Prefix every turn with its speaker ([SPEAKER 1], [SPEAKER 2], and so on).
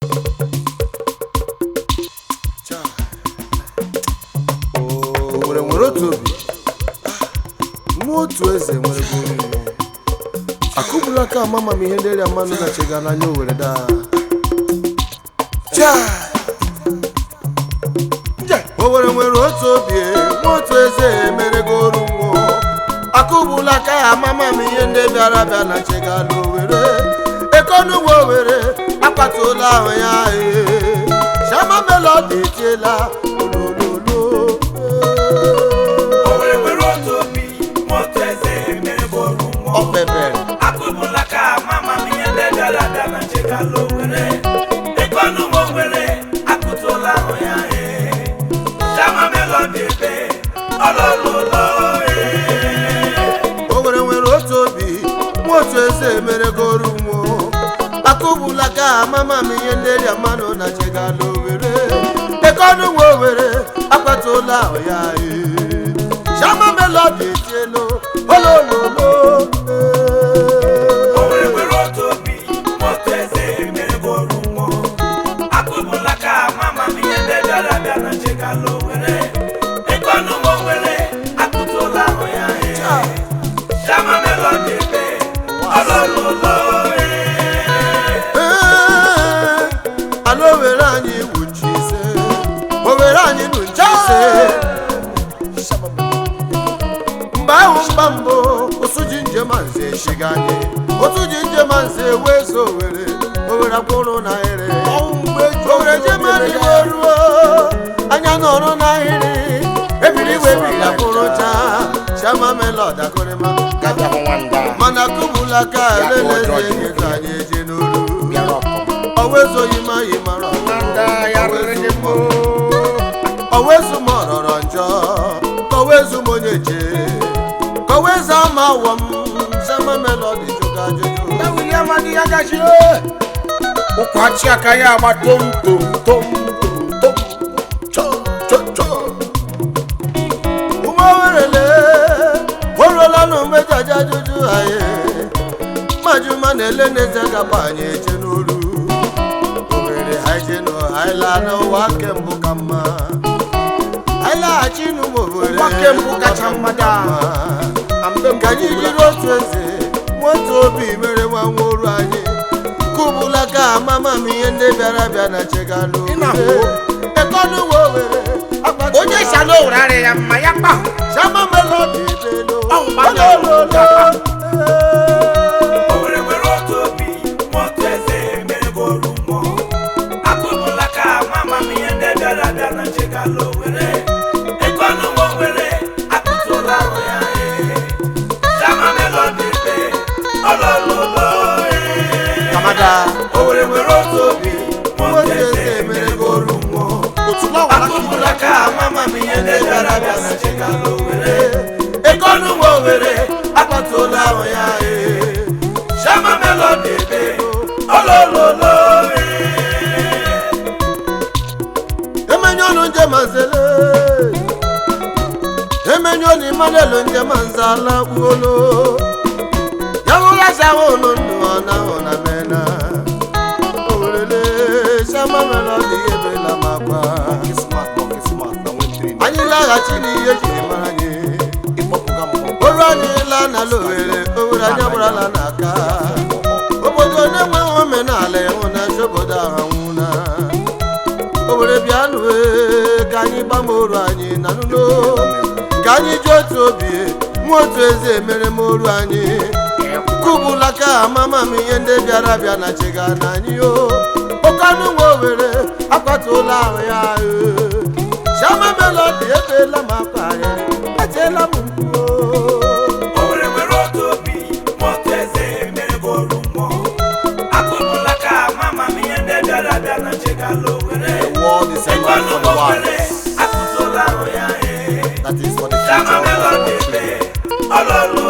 [SPEAKER 1] Owere nwere otu obi nwa otu eze nwere bụ oriri akụbula ka ama m ihe ndị rịa mmanụ gachega n'anya owere daa Chai! owere nwere otu obi nwa otu eze emerego oru mmụọ akụbula ka ya amama m ihe ndị bịara bịa na chegala owere ekonugbo owere akpatụla ahụ ya ee shama melodi etiela olololo
[SPEAKER 2] Owere nwere otu obi moto eze mere bụrụ mmụọ
[SPEAKER 1] ọkpebere
[SPEAKER 2] akụbụla ka mama m ihe ndị bịara abịa na nchekala owere ịkọnụ m owere akụtụla ahụ ya ee chama melodi ebe ọlọlọlọ
[SPEAKER 1] owere nwere otu obi nwa otu eze emeregoro mmụọ akụbula ka amama m ihe ndị rịa mmanụ na chegala owere ekonụ nwa owere akpatụla ahụ ya ee shama melodi etiela olololo
[SPEAKER 2] Owere nwere otu obi moto eze mere bụrụ mmụọ akụbụla ka mama m ihe ndị bịara abịa na nchekala owere ịkọnụ m owere akụtụla ahụ ya ee chama melodi ebe ọlọlọlọ
[SPEAKER 1] Ee, ala owere anyị bụ nchi ise owere anyị bụ nchi ise mgbe ahụ mgba mbụ ụsụ ji njem nze echiga anyị otu ji njem nze wee so owere owere kwụrụ n'ahịrị owere jemara iwe ruo anya nọrọ n'ahịrị ebiri iwe biri akwụrụ chaa chama melod akụrịma mana kụbula ka elelezi enyi ka anyị eje n'olu ọwezoghị m anyị mara ọwezu m ọrọrọ njọ kọwezu m onye je kọweza ama awọ m sama melodi jụga ajụjụ
[SPEAKER 3] ụkwachi aka ya agba tom tom tom tom
[SPEAKER 1] Cho, cho, cho. ụmụ werele oruola na mmejaja ajụjụ anyị majuma na-ele n'eze gaba anyị eje n'olu owere ha je nụ anyị laa n'ụwa kembụ ka mma anyị laghachi n'ụmụ owere
[SPEAKER 3] Ụwa kembụ kacha mma daa.
[SPEAKER 1] ka anyị jiri otu eze nwotu obi mere nwa nwa oru anyị kụbula ka amama m ihe ndị bịara bịa na chegalụ
[SPEAKER 3] Ị na-ahụ?
[SPEAKER 1] ekọnụwa owere akpati
[SPEAKER 3] onye si ala owere arịa ya mma ya kpahụ
[SPEAKER 1] Shama melodi belo
[SPEAKER 3] Ọ bụ mmadụ
[SPEAKER 1] olololo
[SPEAKER 2] Owere nwere otu obi moto eze mere bụrụ mmụọ akụbụla ka mama m ihe ndị bịara abịa na nchekala owere ịkọnụ m owere akụtụla ahụ ya ee chama melodi ebe ọlọlọlọ
[SPEAKER 1] kamada
[SPEAKER 2] Owere nwere otu obi moto
[SPEAKER 1] nwoke
[SPEAKER 2] eze
[SPEAKER 1] eze
[SPEAKER 2] mere
[SPEAKER 1] mere
[SPEAKER 2] bụrụ
[SPEAKER 1] goru mmụọ
[SPEAKER 2] akụbụla ka mama m ihe ndị bịara abịa na nchekala owere ịkọnụ m owere akpatụla ahụ ya ee chama melodi ebe ọlọlọlọ
[SPEAKER 1] emenye ọnụ nje manzele emenye ọnụ imanelu nje manzala gbuolo yawula sawo ụlọ ndụ ọ na ahụ na mena owerele shama melodi ebela makwa anyị laghachi n'ihe jiri mara anyị oru anyị laa n'ala owere owere anyị agbarala n'aka obodo na-enweghị omenala ịhụnanya obodo ahụ anwụna owere bịanụ ee, ka anyị gbama oru anyị na nuno ka anyị ji otu obi nwa otu eze emere m oru anyị kụbula ka amama m ihe ndị bịara bịa na chega na anyị o okanụ nwa owere akwatụla ahụ ya ee. shama melodi ebeela m akwa arịrị etiela m mkpu o.
[SPEAKER 2] Owere nwere otu obi moto eze mere bụrụ mmụọ akụbụla ka mama m ihe ndị bịara abịa na nchekala owere
[SPEAKER 1] world is a land
[SPEAKER 2] ịkọnụ
[SPEAKER 1] for
[SPEAKER 2] m
[SPEAKER 1] the
[SPEAKER 2] owere
[SPEAKER 1] wise.
[SPEAKER 2] akụtụla ahụ ya ee
[SPEAKER 1] That is for the
[SPEAKER 2] chama
[SPEAKER 1] future of
[SPEAKER 2] melodi
[SPEAKER 1] our
[SPEAKER 2] ebe
[SPEAKER 1] children.
[SPEAKER 2] ọlọlọ